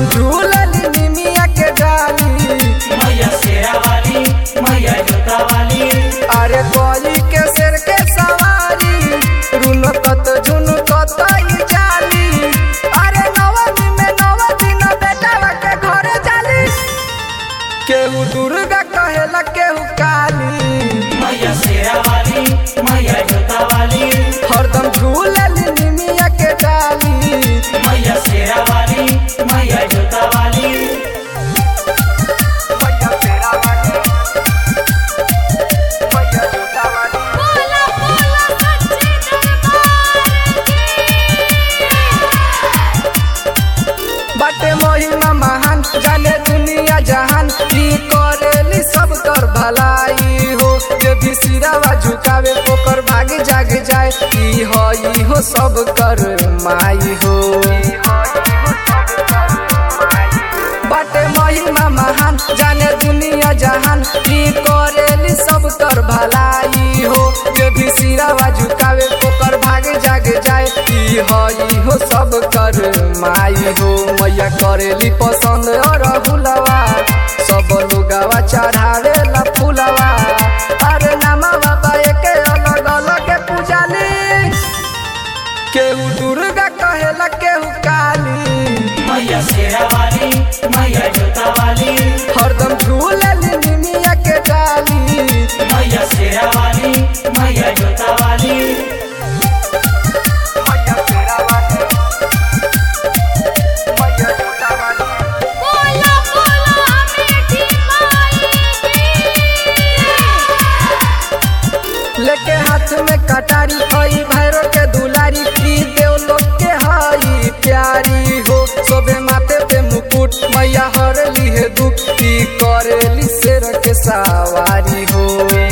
हरदम झूलली निमिया के डाली मैया शेरा वाली मैया जोता वाली अरे कोई के सिर के सवारी रुनकत झुनकत ई जाली अरे नवमी में नव दिन बेटा के घरे जाली केहू दुर्गा कहेला केहू काली मैया शेरा वाली मैया जोता वाली हरदम झूलली निमिया के डाली मैया शेरा वाली मैया जोता वाली बोला बोला सच्चे दरबार बाटे महिमा महान जाने दुनिया जहान की करेली सब कर भलाई हो जे भी सिरावा झुकावे ओकर भाग जाग जाए ई हो ई हो सब कर माई हो बाटे महिमा महान जाने दुनिया जहान की करेली सब कर भलाई हो जे भी सिरावा झुकावे ओकर भाग जाग जाए ई हो ई हो सब कर माई हो मैया करेली पसंद और हुलवा सब लोगवा चढ़ावे ला फुलवा अरे नामा बाबा के अलग अलग पूजाली केहू दुर्गा कहेला केहू काली मैया शेरा वाली मैया जोता वाली हरदम झूलली निमिया के डाली मैया शेरा वाली मैया जोता वाली बोला बोला अमेठी माई लेके हाथ में कटारी हई भैरो के दुलारी की देव लोग के हई प्यारी हो सोबे माथे पे मुकुट मैया हरली है दुख की करेली शेर के सवारी हो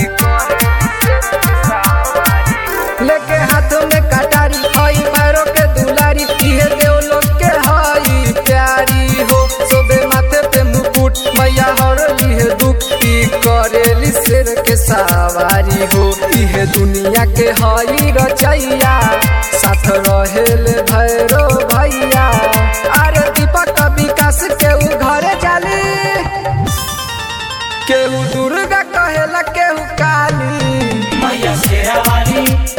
लेके हाथ में कटारी हई भैरो के दुलारी की है देव लोग के हई प्यारी हो सोबे माथे पे मुकुट मैया हरली है दुख की करेली शेर के सवारी हो इहे दुनिया के हई रचैया साथ रहेले भैरो भैया अरे दीपक विकास केहू घरे जाली केहू दुर्गा कहेला केहू काली मैया शेरा वाली